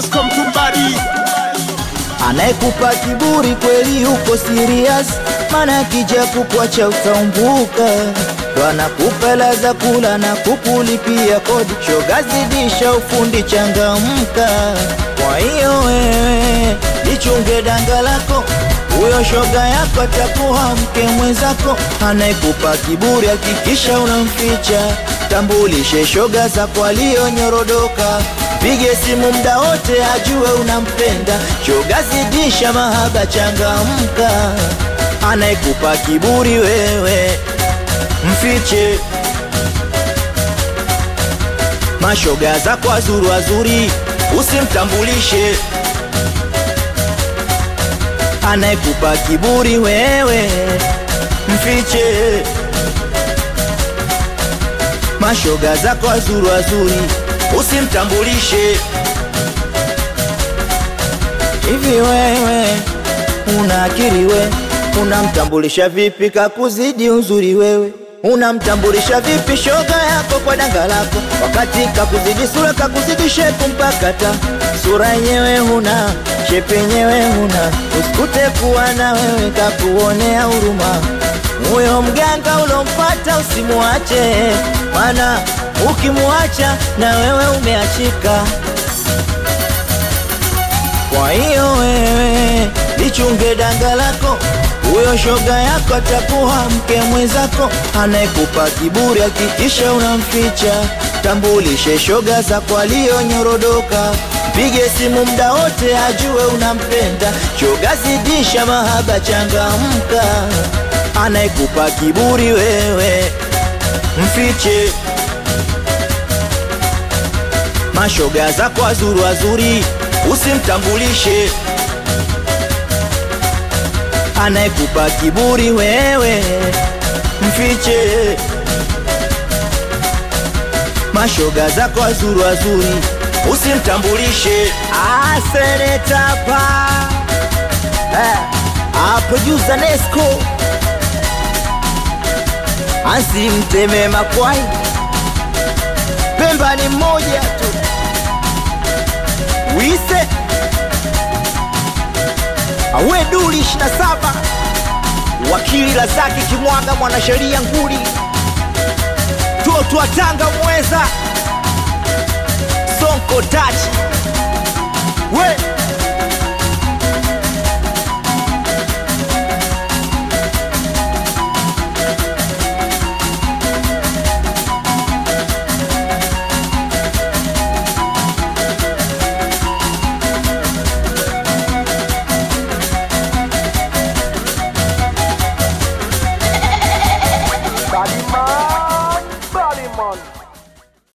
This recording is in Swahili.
Pasco Mtumbadi Anayekupa kiburi kweli uko serious, maana akija kukuacha utaumbuka. Ndo anakupa hela za kula na kukulipia kodi, shoga zidisha ufundi, changamka. Kwa hiyo wewe lichunge danga lako, huyo shoga yako atakuwa mke mwenzako. Anayekupa kiburi hakikisha unamficha, tambulishe shoga zako aliyonyorodoka Pige simu mda wote ajue unampenda, shoga zidisha mahaba, changamka. Anayekupa kiburi wewe mfiche, mashoga zako wazuri wazuri usimtambulishe. Anayekupa kiburi wewe mfiche, mashoga zako wazuri wazuri usimtambulishe. Hivi wewe una akili we, unamtambulisha vipi kakuzidi uzuri wewe? Unamtambulisha vipi shoga yako kwa danga lako, wakati kakuzidi sura, kakuzidi shepu mpaka ta sura yenyewe huna, shepu yenyewe huna, usikute kuwa na wewe kakuonea huruma. Huyo mganga ulompata usimuache, mana ukimwacha na wewe umeachika. Kwa hiyo wewe lichunge danga lako, huyo shoga yako atakuwa mke mwenzako. Anayekupa kiburi hakikisha unamficha, tambulishe shoga zako aliyonyorodoka. Pige simu mda wote ajue unampenda, shoga zidisha mahaba, changamka. Anayekupa kiburi wewe mfiche mashoga zako wazuri wazuri usimtambulishe. Anayekupa kiburi wewe mfiche, mashoga zako wazuri wazuri usimtambulishe. Ah, seneta pa eh, ah, producer Nesco asimteme makwai, Pemba ni mmoja tu wise awe duli 27 wakili Lazaki Kimwaga mwanasheria nguli toto wa Tanga mweza Sonko tachi